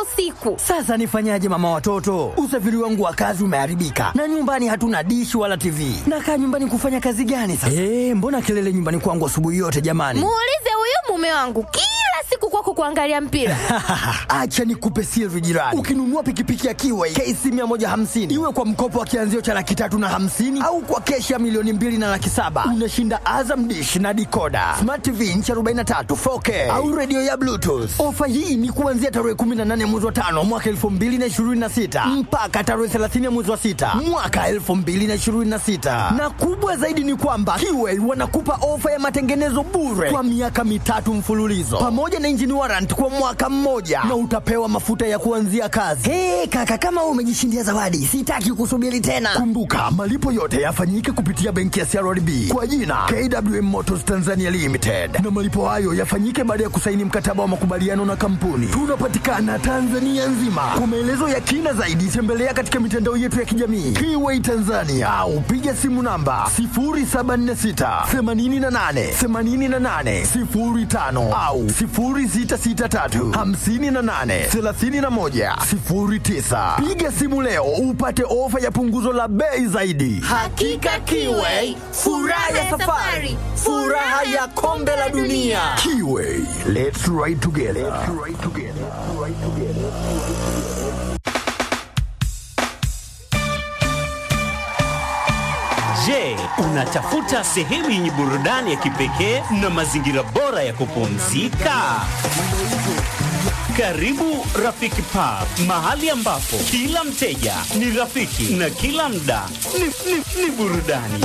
usiku. Sasa nifanyaje mama watoto? Usafiri wangu wa kazi umeharibika na nyumbani hatuna dishi wala TV. Nakaa nyumbani kufanya kazi gani sasa? Eh, mbona kelele nyumbani kwangu asubuhi yote jamani? Muulize huyu mume wangu kila siku kwako kuangalia mpira. Acha nikupe siri jirani. Ukinunua pikipiki ya Kiway KC 150 iwe kwa mkopo wa kianzio cha laki tatu na hamsini au kwa keshi ya milioni mbili na laki saba unashinda Azam dish na dikoda, smart TV inchi 43 4K au redio ya Bluetooth. Ofa hii ni kuanzia tarehe 18 mwezi wa tano mwaka 2026 mpaka tarehe 30 mwezi wa sita mwaka 2026, na kubwa zaidi ni kwamba Kiway wanakupa ofa ya matengenezo bure kwa miaka mitatu mfululizo pamoja na engine warrant kwa mwaka mmoja na utapewa mafuta ya kuanzia kazi. Hey, kaka kama wewe umejishindia zawadi, sitaki kusubiri tena. Kumbuka malipo yote yafanyike kupitia benki ya CRDB kwa jina KWM Motors Tanzania Limited, na malipo hayo yafanyike baada ya kusaini mkataba wa makubaliano na kampuni. Tunapatikana Tanzania nzima. Kwa maelezo ya kina zaidi, tembelea katika mitandao yetu ya kijamii Kiway Tanzania au piga simu namba 0746 88 88 05 au 0663 58 31 09. Piga simu leo upate ofa ya punguzo la bei zaidi. Hakika Kiway, furaha ya safari, furaha ya kombe la dunia. Kiway, let's ride together. Let's ride together. Let's ride together. Je, unatafuta sehemu yenye burudani ya kipekee na mazingira bora ya kupumzika? Karibu Rafiki Pub, mahali ambapo kila mteja ni rafiki na kila mda ni, ni, ni burudani.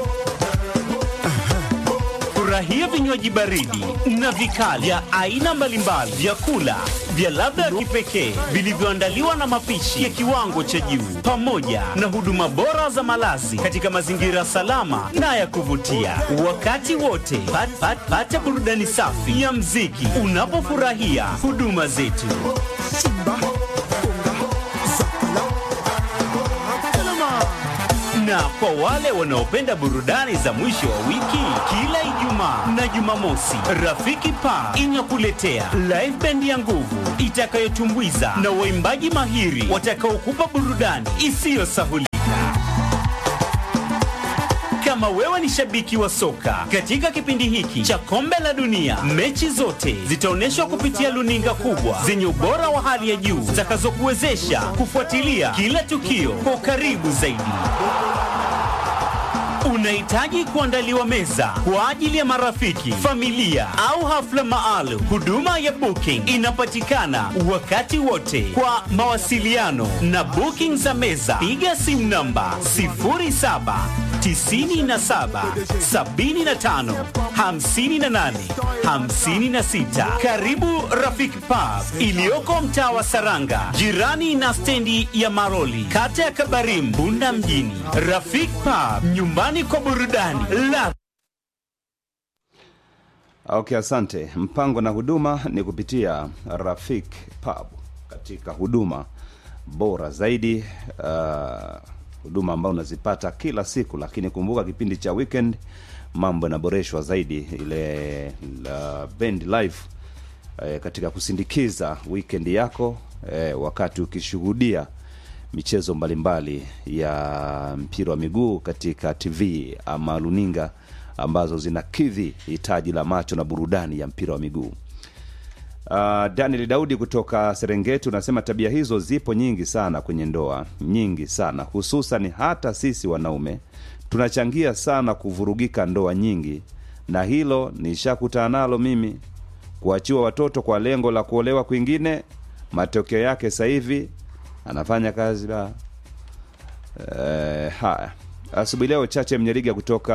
Furahia vinywaji baridi na vikali vya aina mbalimbali, vyakula vya ladha ya kipekee vilivyoandaliwa na mapishi ya kiwango cha juu, pamoja na huduma bora za malazi katika mazingira salama na ya kuvutia. Wakati wote pat, pat, pata burudani safi ya mziki unapofurahia huduma zetu. Na kwa wale wanaopenda burudani za mwisho wa wiki, kila Ijumaa na Jumamosi, Rafiki Pa inakuletea live band ya nguvu itakayotumbuiza na waimbaji mahiri watakaokupa burudani isiyosahulika. Kama wewe ni shabiki wa soka, katika kipindi hiki cha kombe la dunia, mechi zote zitaonyeshwa kupitia luninga kubwa zenye ubora wa hali ya juu zitakazokuwezesha kufuatilia kila tukio kwa ukaribu zaidi. Unahitaji kuandaliwa meza kwa ajili ya marafiki, familia au hafla maalum. Huduma ya booking inapatikana wakati wote. Kwa mawasiliano na booking za meza, piga simu namba 07 97 75 58 56. Karibu Rafiki Pub iliyoko mtaa wa Saranga, jirani na stendi ya Maroli, kata ya Kabarim, Bunda mjini. Rafiki Pub, nyumbani kwa burudani la Okay, asante. Mpango na huduma ni kupitia Rafik Pub katika huduma bora zaidi, uh, huduma ambayo unazipata kila siku, lakini kumbuka kipindi cha weekend mambo yanaboreshwa zaidi, ile la band live eh, katika kusindikiza weekend yako eh, wakati ukishuhudia michezo mbalimbali ya mpira wa miguu katika TV ama luninga ambazo zinakidhi hitaji la macho na burudani ya mpira wa miguu. Uh, Daniel Daudi kutoka Serengeti unasema tabia hizo zipo nyingi sana kwenye ndoa, nyingi sana hususan hata sisi wanaume tunachangia sana kuvurugika ndoa nyingi, na hilo nishakutana nalo mimi, kuachiwa watoto kwa lengo la kuolewa kwingine. Matokeo yake sasa hivi anafanya kazi la eh, haya asubuhi leo chache mnyeriga kutoka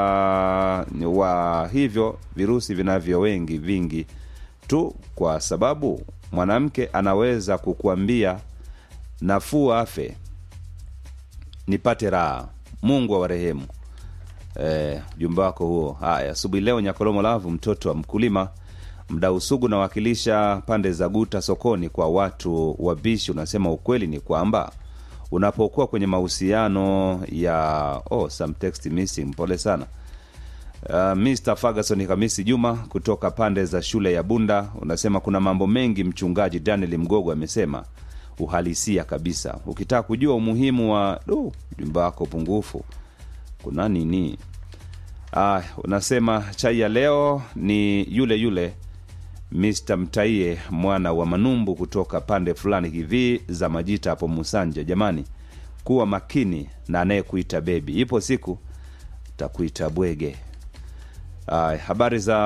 wa hivyo virusi vinavyo wengi vingi tu kwa sababu mwanamke anaweza kukuambia nafuu afe nipate raha mungu awarehemu eh, ujumbe wako huo haya asubuhi leo nyakolomo lavu mtoto wa mkulima mdau sugu nawakilisha pande za guta sokoni kwa watu wabishi unasema ukweli ni kwamba unapokuwa kwenye mahusiano ya oh, some text missing pole sana Uh, Mr. Ferguson Hamisi Juma kutoka pande za shule ya Bunda unasema kuna mambo mengi mchungaji Daniel Mgogo amesema uhalisia kabisa. Ukitaka kujua umuhimu wa du ujumbe wako pungufu, kuna nini? Ah, unasema chai ya leo ni yule yule Mr. Mtaie mwana wa Manumbu kutoka pande fulani hivi za Majita hapo Musanja. Jamani, kuwa makini na anayekuita bebi, ipo siku takuita bwege. Ay, habari za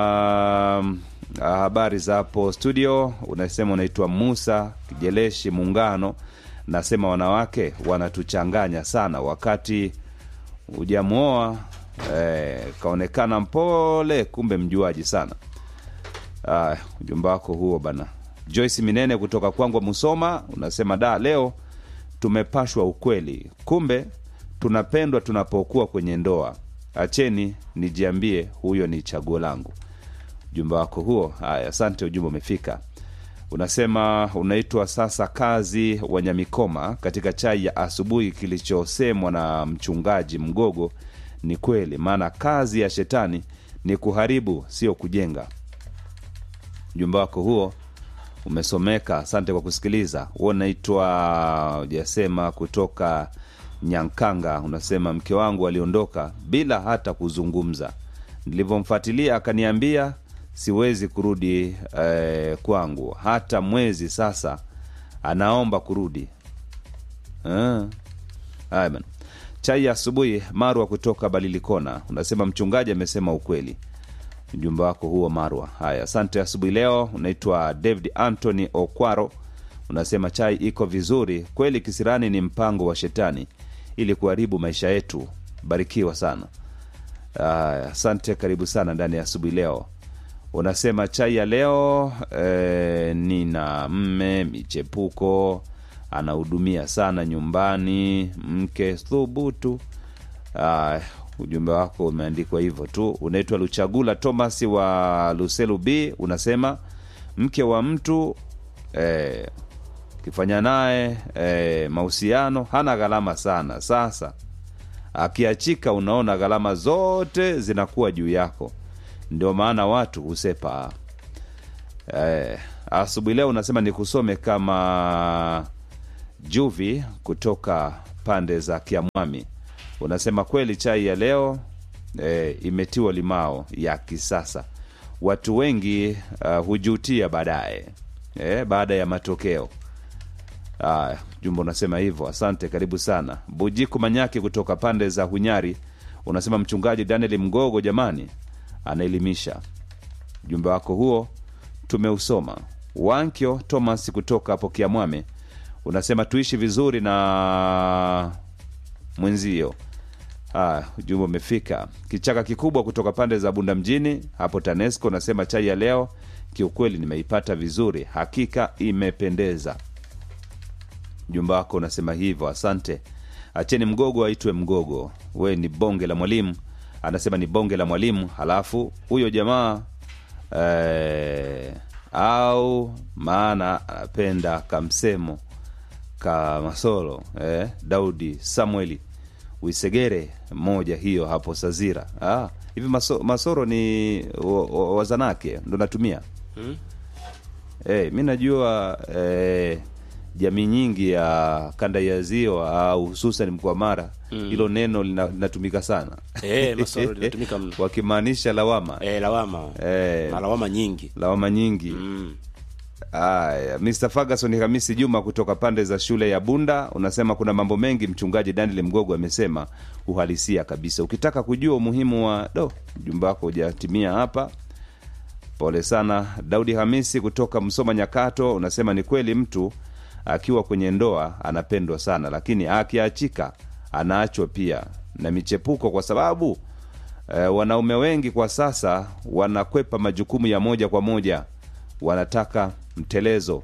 ah, habari za hapo studio. Unasema unaitwa Musa Kijeleshi Muungano. Nasema wanawake wanatuchanganya sana, wakati hujamwoa eh, kaonekana mpole, kumbe mjuaji sana. Aya, ujumbe wako huo bana. Joyce Minene kutoka Kwangwa Musoma unasema da, leo tumepashwa ukweli, kumbe tunapendwa tunapokuwa kwenye ndoa. Acheni nijiambie, huyo ni chaguo langu. Ujumbe wako huo. Haya, asante, ujumbe umefika. Unasema unaitwa sasa kazi wa Nyamikoma. Katika chai ya asubuhi, kilichosemwa na mchungaji Mgogo ni kweli, maana kazi ya shetani ni kuharibu, sio kujenga. Ujumbe wako huo umesomeka. Asante kwa kusikiliza. Huo unaitwa ujasema kutoka Nyankanga. Unasema mke wangu aliondoka bila hata kuzungumza. Nilivyomfuatilia akaniambia siwezi kurudi eh, kwangu hata mwezi sasa, anaomba kurudi. Ah. Haya bana. Chai ya asubuhi, Marwa kutoka Balilikona unasema mchungaji amesema ukweli ujumbe wako huo Marwa. Haya, asante. Asubuhi leo unaitwa David Anthony Okwaro, unasema chai iko vizuri kweli. Kisirani ni mpango wa shetani ili kuharibu maisha yetu. Barikiwa sana. Haya, asante, karibu sana ndani ya asubuhi leo. Unasema chai ya leo eh, nina mme michepuko, anahudumia sana nyumbani, mke thubutu. Aya, ujumbe wako umeandikwa hivyo tu. Unaitwa Luchagula Thomas wa Luselu B, unasema mke wa mtu eh, kifanya naye eh, mahusiano hana gharama sana. Sasa akiachika, unaona gharama zote zinakuwa juu yako, ndio maana watu husepa. Eh, asubuhi leo unasema nikusome kama Juvi kutoka pande za Kiamwami unasema kweli chai ya leo e, imetiwa limao ya kisasa. Watu wengi uh, hujutia baadaye e, baada ya matokeo. Aya, jumba unasema hivyo. Asante, karibu sana. Bujiku Manyaki kutoka pande za Hunyari unasema mchungaji Daniel Mgogo, jamani, anaelimisha. Ujumbe wako huo tumeusoma. Wankyo Thomas kutoka hapo Kiamwame unasema tuishi vizuri na mwenzio. Ah, ujumbe umefika. Kichaka kikubwa kutoka pande za Bunda mjini hapo TANESCO unasema chai ya leo kiukweli nimeipata vizuri, hakika imependeza. Ujumbe wako unasema hivyo, asante. Acheni mgogo aitwe mgogo, we ni bonge la mwalimu. Anasema ni bonge la mwalimu, halafu huyo jamaa eh, au maana anapenda kamsemo ka masolo eh, Daudi Samueli Wisegere moja hiyo hapo Sazira. Ah, hivi maso, masoro ni wa- wa- wazanake ndo natumia Hmm? eh, mi najua eh, jamii nyingi ya kanda ya ziwa au hususan mkoa wa Mara hilo neno lina- linatumika sana Eh, masoro linatumika mno. wakimaanisha lawama Eh, lawama eh, na lawama nyingi lawama nyingi mm. Aya, Mr. Ferguson Hamisi Juma kutoka pande za shule ya Bunda unasema kuna mambo mengi mchungaji Daniel Mgogo amesema uhalisia kabisa. Ukitaka kujua umuhimu wa do, ujumbe wako hujatimia hapa. Pole sana. Daudi Hamisi kutoka Msoma Nyakato unasema ni kweli mtu akiwa kwenye ndoa anapendwa sana, lakini akiachika anaachwa pia na michepuko, kwa sababu eh, wanaume wengi kwa sasa wanakwepa majukumu ya moja kwa moja, wanataka mtelezo.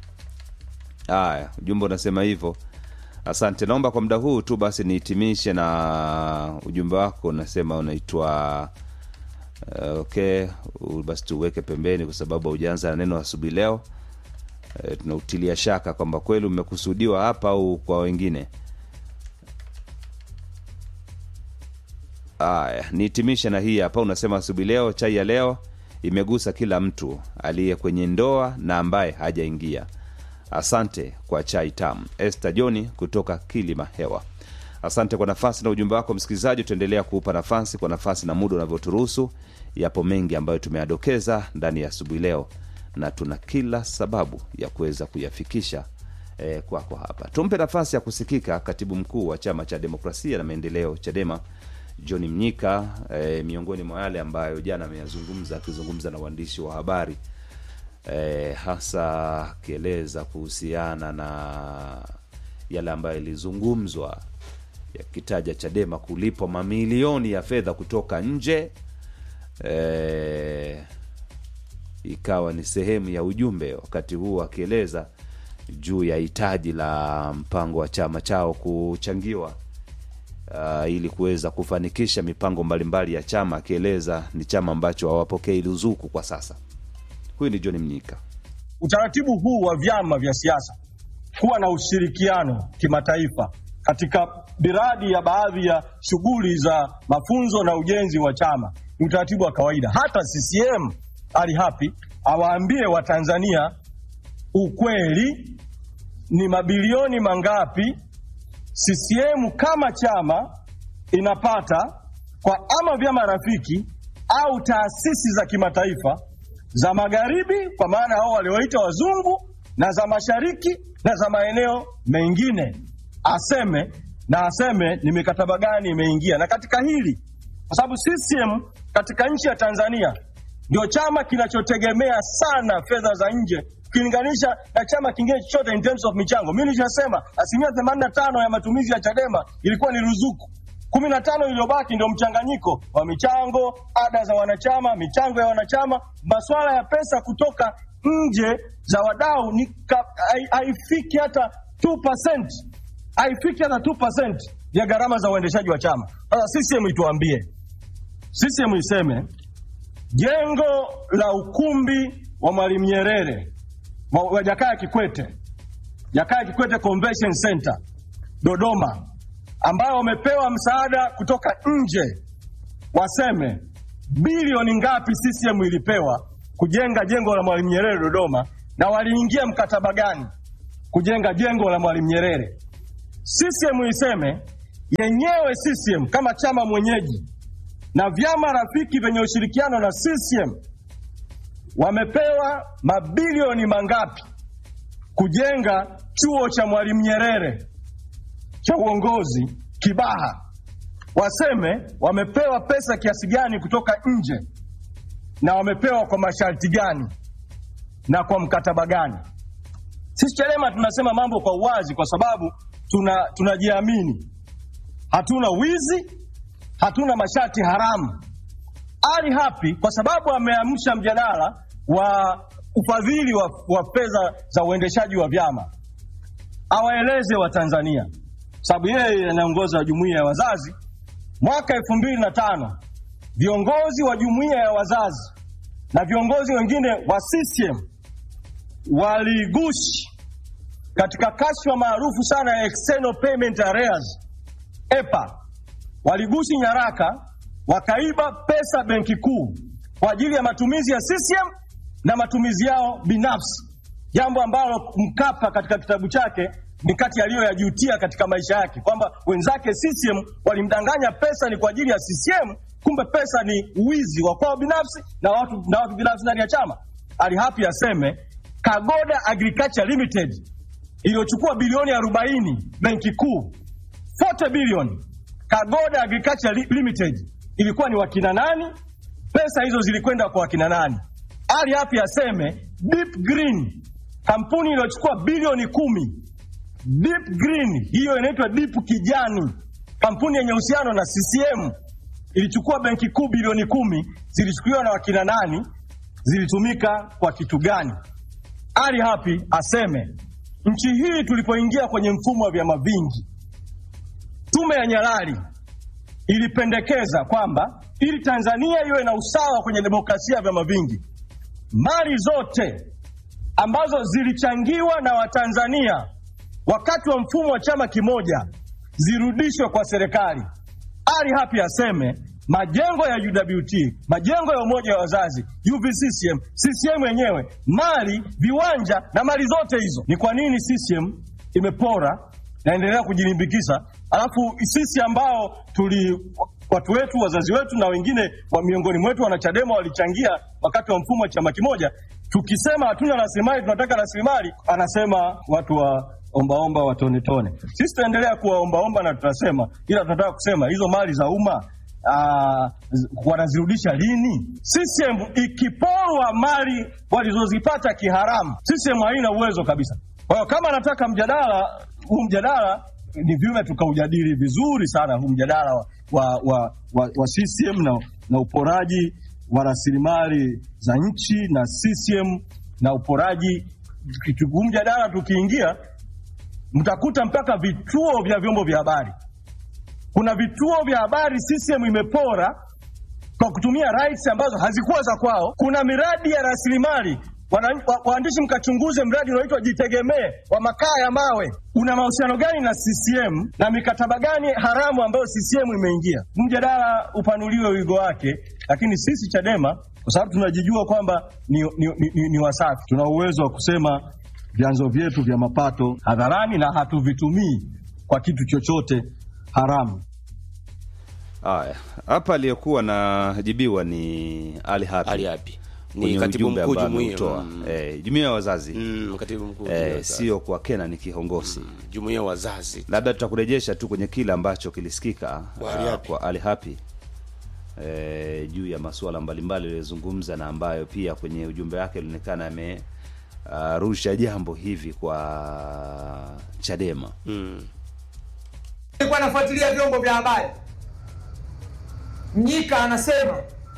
Haya, ujumbe unasema hivyo. Asante, naomba kwa muda huu tu basi nihitimishe na ujumbe wako. Unasema unaitwa uh, okay, u- basi tuweke pembeni kwa sababu haujaanza na neno asubuhi leo. Uh, tunautilia shaka kwamba kweli umekusudiwa hapa au kwa wengine. Aya, nihitimishe na hii hapa. Unasema asubuhi leo, chai ya leo imegusa kila mtu aliye kwenye ndoa na ambaye hajaingia. Asante kwa chai tamu. Esther Joni kutoka Kilima Hewa. Asante kwa nafasi na ujumbe wako msikilizaji, tutaendelea kuupa nafasi kwa nafasi na muda unavyoturuhusu. Yapo mengi ambayo tumeyadokeza ndani ya asubuhi leo, na tuna kila sababu ya kuweza kuyafikisha eh, kwako hapa. Tumpe nafasi ya kusikika katibu mkuu wa chama cha demokrasia na maendeleo CHADEMA John Mnyika, eh, miongoni mwa yale ambayo jana ameyazungumza akizungumza na waandishi wa habari eh, hasa akieleza kuhusiana na yale ambayo yalizungumzwa yakitaja Chadema kulipwa mamilioni ya fedha kutoka nje eh, ikawa ni sehemu ya ujumbe, wakati huu akieleza juu ya hitaji la mpango wa chama chao kuchangiwa uh, ili kuweza kufanikisha mipango mbalimbali ya chama, akieleza ni chama ambacho hawapokei ruzuku kwa sasa. Huyu ni John Mnyika. Utaratibu huu wa vyama vya siasa kuwa na ushirikiano kimataifa katika miradi ya baadhi ya shughuli za mafunzo na ujenzi wa chama ni utaratibu wa kawaida. Hata CCM ali hapi awaambie Watanzania ukweli, ni mabilioni mangapi CCM kama chama inapata kwa ama vyama rafiki au taasisi za kimataifa za magharibi, kwa maana hao walioita wazungu, na za mashariki na za maeneo mengine, aseme na aseme ni mikataba gani imeingia. Na katika hili, kwa sababu CCM katika nchi ya Tanzania ndio chama kinachotegemea sana fedha za nje ukilinganisha na chama kingine chochote in terms of michango. Mimi nilishasema asilimia themanini na tano ya matumizi ya Chadema ilikuwa ni ruzuku, kumi na tano iliyobaki ndio mchanganyiko wa michango, ada za wanachama, michango ya wanachama. Masuala ya pesa kutoka nje za wadau ni ka- hai- haifiki hata 2%, haifiki hata 2% ya gharama za uendeshaji wa chama. Sasa CCM ituambie, CCM iseme jengo la ukumbi wa Mwalimu Nyerere wa, wa Jakaya Kikwete, Jakaya Kikwete Convention Center Dodoma, ambao wamepewa msaada kutoka nje, waseme bilioni ngapi CCM ilipewa kujenga jengo la Mwalimu Nyerere Dodoma, na waliingia mkataba gani kujenga jengo la Mwalimu Nyerere. CCM iseme yenyewe, CCM kama chama mwenyeji na vyama rafiki vyenye ushirikiano na CCM wamepewa mabilioni mangapi kujenga chuo cha Mwalimu Nyerere cha uongozi Kibaha. Waseme wamepewa pesa kiasi gani kutoka nje na wamepewa kwa masharti gani na kwa mkataba gani. Sisi Chadema tunasema mambo kwa uwazi, kwa sababu tuna tunajiamini, hatuna wizi, hatuna masharti haramu. Ali Hapi kwa sababu ameamsha mjadala wa ufadhili wa, wa fedha za uendeshaji wa vyama, awaeleze Watanzania, sababu yeye anaongoza jumuiya ya wazazi. Mwaka elfu mbili na tano viongozi wa jumuiya ya wazazi na viongozi wengine wa CCM waligushi katika kashfa maarufu sana ya external payment arrears EPA, waligushi nyaraka wakaiba pesa benki kuu kwa ajili ya matumizi ya CCM na matumizi yao binafsi, jambo ambalo Mkapa katika kitabu chake ni kati aliyoyajutia katika maisha yake, kwamba wenzake CCM walimdanganya pesa ni kwa ajili ya CCM, kumbe pesa ni uwizi wa kwao binafsi na watu, na watu binafsi ndani ya chama. Ali Hapi aseme Kagoda Agriculture Limited iliyochukua bilioni 40 benki kuu 40 bilioni Kagoda Agriculture Li- Limited ilikuwa ni wakina nani? Pesa hizo zilikwenda kwa wakina nani? Ali Hapi aseme Deep Green, kampuni iliyochukua bilioni kumi. Deep Green hiyo inaitwa Deep Kijani, kampuni yenye uhusiano na CCM ilichukua benki kuu bilioni kumi. Zilichukuliwa na wakina nani? Zilitumika kwa kitu gani? Ali Hapi aseme nchi hii tulipoingia kwenye mfumo wa vyama vingi, tume ya Nyalali ilipendekeza kwamba ili Tanzania iwe na usawa kwenye demokrasia ya vyama vingi, mali zote ambazo zilichangiwa na Watanzania wakati wa mfumo wa chama kimoja zirudishwe kwa serikali. Ali Hapi aseme majengo ya UWT, majengo ya umoja wa wazazi, UVCCM, CCM yenyewe, mali, viwanja na mali zote hizo. Ni kwa nini CCM imepora naendelea kujilimbikisa, alafu sisi ambao tuli watu wetu wazazi wetu na wengine wa miongoni mwetu wanachadema walichangia wakati wa mfumo wa chama kimoja, tukisema hatuna rasilimali, tunataka rasilimali, anasema watu wa ombaomba watonetone. Sisi tutaendelea kuwa ombaomba na tutasema, ila tunataka kusema hizo mali za umma ah, z- wanazirudisha lini? CCM ikiporwa mali walizozipata kiharamu, CCM haina uwezo kabisa. Kwa hiyo kama anataka mjadala huu mjadala ni vyema tukaujadili vizuri sana huu mjadala wa, wa, wa, wa, wa CCM na, na uporaji wa rasilimali za nchi na CCM na uporaji. Huu mjadala tukiingia, mtakuta mpaka vituo vya vyombo vya habari. Kuna vituo vya habari CCM imepora kwa kutumia rights ambazo hazikuwa za kwao. Kuna miradi ya rasilimali Wana- wa- waandishi mkachunguze mradi unaoitwa Jitegemee wa makaa ya mawe una mahusiano gani na CCM na mikataba gani haramu ambayo CCM imeingia. Mjadala upanuliwe wigo wake, lakini sisi Chadema kwa sababu tunajijua kwamba ni, ni, ni, ni, ni wasafi, tuna uwezo wa kusema vyanzo vyetu vya mapato hadharani na hatuvitumii kwa kitu chochote haramu. Haya, hapa aliyekuwa najibiwa ni Ali Hapi. Ali Hapi. Ni Kwenye katibu ujumbe mkuu ambao jumuiya, ameutoa. mm. Eh, jumuiya ya wazazi Mm, katibu mkuu eh, jumuiya sio kwa Kena ni kihongosi jumuiya wazazi labda tutakurejesha tu kwenye kile ambacho kilisikika Kwa Ali ah, Hapi. kwa Ali Hapi eh, juu ya masuala mbalimbali aliyozungumza na ambayo pia kwenye ujumbe wake ilionekana amerusha jambo hivi kwa Chadema. Nilikuwa nafuatilia vyombo vya habari. Mnyika anasema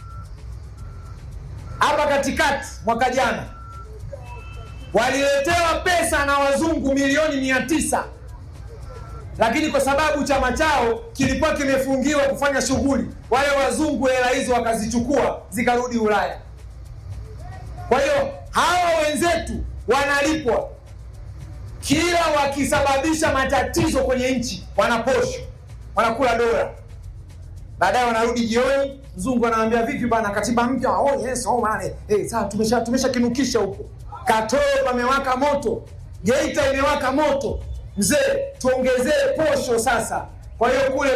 hapa katikati mwaka jana waliletewa pesa na wazungu milioni mia tisa lakini kwa sababu chama chao kilikuwa kimefungiwa kufanya shughuli, wale wazungu hela hizo wakazichukua zikarudi Ulaya. Kwa hiyo hawa wenzetu wanalipwa kila wakisababisha matatizo kwenye nchi wanaposhwa, wanakula dola. Baadaye wanarudi jioni, mzungu anaambia vipi bana, katiba mpya? Oh yes, oh man, eh, sawa, tumesha tumesha kinukisha huko. Katoro pamewaka moto, Geita imewaka moto, mzee, tuongezee posho sasa. Kwa hiyo kule